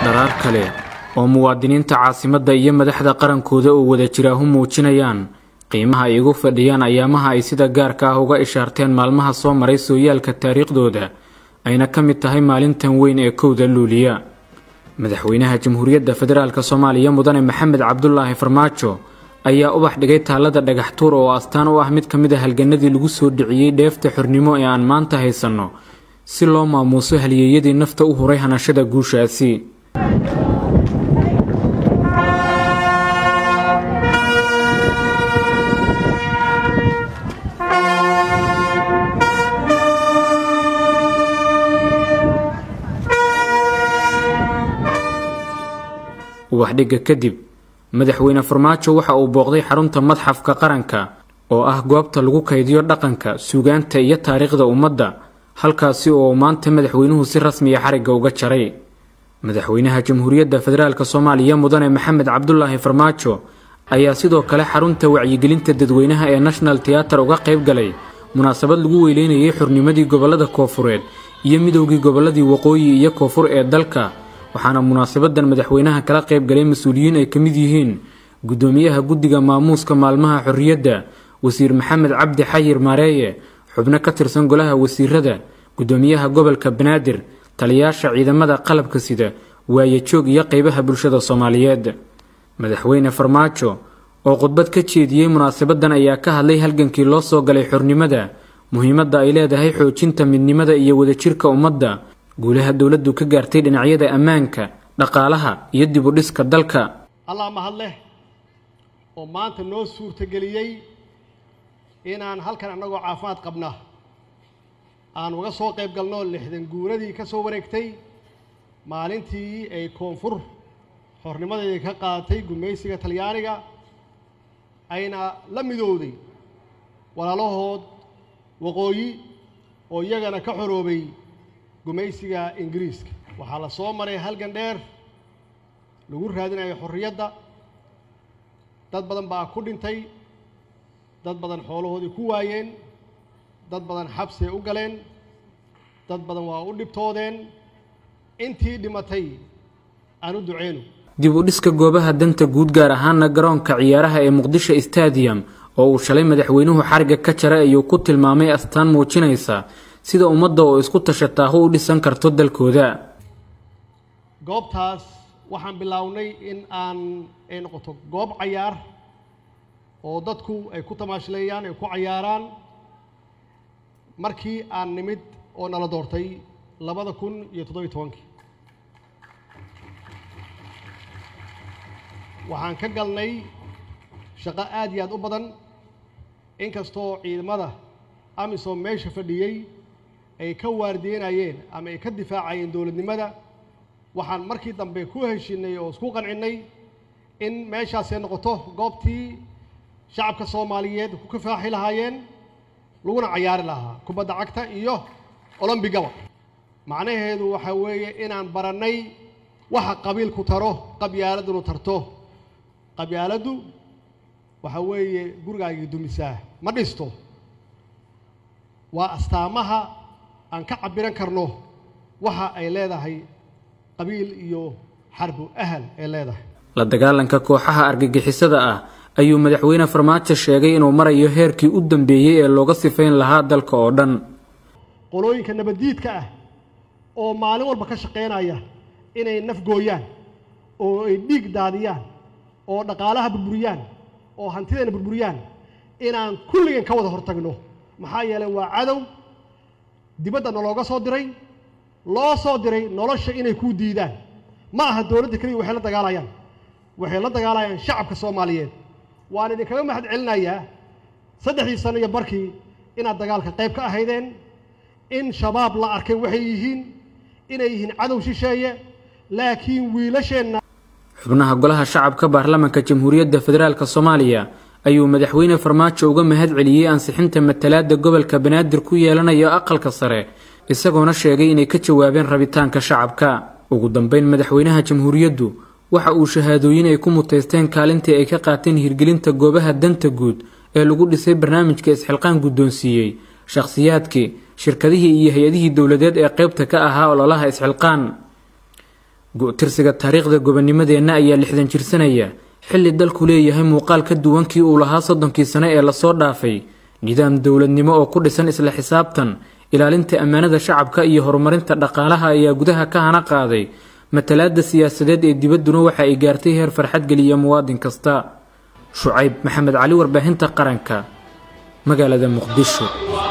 dharaar kale oo muwaadiniinta caasimadda iyo madaxda qarankooda oo wada jiraahu muujinayaan qiimaha ay ugu fadhiyaan ayaamaha ay sida gaarka ah uga ishaarteen maalmaha soo maray sooyaalka taariikhdooda ayna ka mid tahay maalintan weyn ee kowda luuliya madaxweynaha jamhuuriyadda federaalk soomaaliya mudane maxamed cabdulaahi farmaajo ayaa ubax dhigay taallada dhagaxtuur oo astaan u ah mid ka mid a halganadii lagu soo dhiciyey dheefta xornimo ee aan maanta haysanno si loo maamuuso haliyeeyadii nafta u huray hanashada guushaasi ubaxdhigga kadib madaxweyne farmaajo waxa uu booqday xarunta madxafka qaranka oo ah goobta lagu kaydiyo dhaqanka suugaanta iyo taariikhda ummadda halkaasi oo maanta madaxweynuhu si rasmiya xarigga uga jaray madaxweynaha jamhuuriyadda federaalk soomaaliya mudane maxamed cabdulaahi farmaajo ayaa sidoo kale xarunta wacyigelinta dadweynaha ee national teater uga qayb galay munaasabad lagu weyleynayay xurnimadii gobollada koofureed iyo midowgii gobolladii waqooyi iyo koonfur ee dalka waxaana munaasabadan madaxweynaha kala qayb galay mas-uuliyiin ay ka mid yihiin guddoomiyaha guddiga maamuuska maalmaha xorriyadda wasiir maxamed cabdi xayir maareeye xubno ka tirsan golaha wasiirada guddoomiyaha gobolka banaadir taliyaasha ciidamada qalabka sida waayajoog iyo qeybaha bulshada soomaaliyeed madaxweyne farmaajo oo khudbad ka jeediyey munaasabadan ayaa ka hadlay halgankii loo soo galay xornimada muhiimadda ay leedahay xoojinta midnimada iyo wadajirka ummadda guulaha dowladdu ka gaartay dhinacyada ammaanka dhaqaalaha iyo dib u dhiska dalka allah mahad leh oo maanta noo suurtageliyey inaan halkan annagoo caafimaad qabna aan uga soo qayb galno lixdan guuradii ka soo wareegtay maalintii ay koonfur xornimadeedii ka qaadatay gumaysiga talyaaniga ayna la midowday walaalahood waqooyi oo iyagana ka xoroobay gumaysiga ingiriiska waxaa la soo maray halgan dheer lagu raadinayo xorriyadda dad badan baa ku dhintay dad badan xoolahoodii ku waayeen dad badan xabsi ay u galeen dad badan waa u dhibtoodeen intii dhimatay aan u duceyno dib u dhiska goobaha danta guud gaar ahaana garoonka ciyaaraha ee muqdisho stadium oo uu shalay madaxweynuhu xariga ka jaray ayuu ku tilmaamay astaan muujinaysa sida ummadda oo isku tashataahu u dhisan karto dalkooda goobtaas waxaan bilownay in aan ay noqoto goob cayaar oo dadku ay ku tamaashleeyaan ay ku cayaaraan markii aan nimid oo nala doortay labada kun iyo toddobiyo tobankii waxaan ka galnay shaqo aad iyo aad u badan inkastoo ciidamada amisom meesha fadhiyey ay ka waardiyenayeen ama ay ka difaacayeen dowladnimada waxaan markii dambe ku heshinay oo isku qancinnay in meeshaasay noqoto goobtii shacabka soomaaliyeed ku kafaaxi lahaayeen laguna cayaari lahaa kubadda cagta iyo olombigaba macnaheedu waxaa weeye inaan barannay waxa qabiilku taro qabyaaladunu tarto qabyaaladdu waxaa weeye gurigaagii dumisaa ma dhisto waa astaamaha aan ka cabbiran karno waxa ay leedahay qabiil iyo xarbu ahal ay leedahay la dagaalanka kooxaha argagixisada ah ayuu madaxweyne farmaajo sheegay inuu marayo heerkii u dambeeyey ee looga sifayn lahaa dalka oo dhan qolooyinka nabaddiidka ah oo maalin walba ka shaqaynaya inay naf gooyaan oo ay dhiig daadiyaan oo dhaqaalaha burburiyaan oo hantideena burburiyaan inaan kulligan ka wada hortagno maxaa yeelay waa cadow dibadda nalooga soo diray loo soo diray nolosha inay kuu diidaan ma aha dowladda keliya waxay la dagaalayaan waxay la dagaalayaan shacabka soomaaliyeed waan idinkaga mahad celinayaa saddexdii sano iyo barkii inaad dagaalka qayb ka ahaydeen in shabaab la arkay waxay yihiin inay yihiin cadow shisheeye laakiin wiilasheenna xubnaha golaha shacabka baarlamaanka jamhuuriyadda federaalk soomaaliya ayuu madaxweyne farmaajo uga mahad celiyey ansixinta matalaadda gobolka banaadir ku yeelanayo aqalka sare isagoona sheegay inay ka jawaabeen rabitaanka shacabka ugu dambeyn madaxweynaha jamhuuriyaddu waxa uu shahaadooyin ay ku mutaysteen kaalintii ay ka qaateen hirgelinta goobaha danta guud ee lagu dhisay barnaamijka isxilqaan guddoonsiiyey shakhsiyaadkii shirkadihii iyo hay-adihii dowladeed ee qaybta ka ahaa ololaha isxilqaan go-tirsiga taariikhda gobonimadeenna ayaa lixdan jirsanaya xilli dalku leeyahay muuqaal ka duwankii uu lahaa soddonkii sane ee lasoo dhaafay nidaam dowladnimo oo ku dhisan isla xisaabtan ilaalinta ammaanada shacabka iyo horumarinta dhaqaalaha ayaa gudaha ka hana qaaday matalaada siyaasadeed ee dibadduna waxa ay gaartay heer farxad geliya muwaadin kasta shucayb maxamed cali warbaahinta qaranka magaalada muqdisho